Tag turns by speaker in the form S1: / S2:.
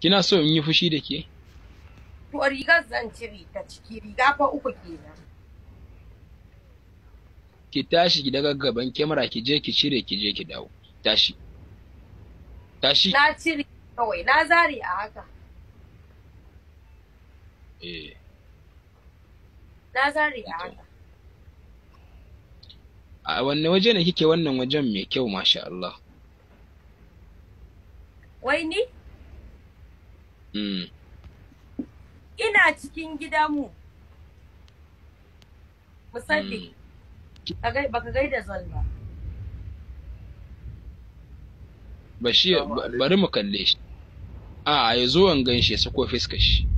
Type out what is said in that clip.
S1: kina so in yi fushi da ke
S2: To rigar zan cire ta ciki riga fa uku kenan.
S1: ki tashi ki daga gaban kyamara ki je ki cire ki je ki dawo tashi tashi
S2: Na cire kawai na zare a haka.
S1: eh
S2: Na zare a haka.
S1: a wanne waje ne kike wannan wajen mai kyau masha Allah
S2: Wai ni
S1: mm.
S2: ina cikin gidanmu. Musaddiq. Ka gai- Baka gaida zon ba.
S1: Bashir ba- bari mu kalle shi a ya zo an gan shi ya sako fiskar shi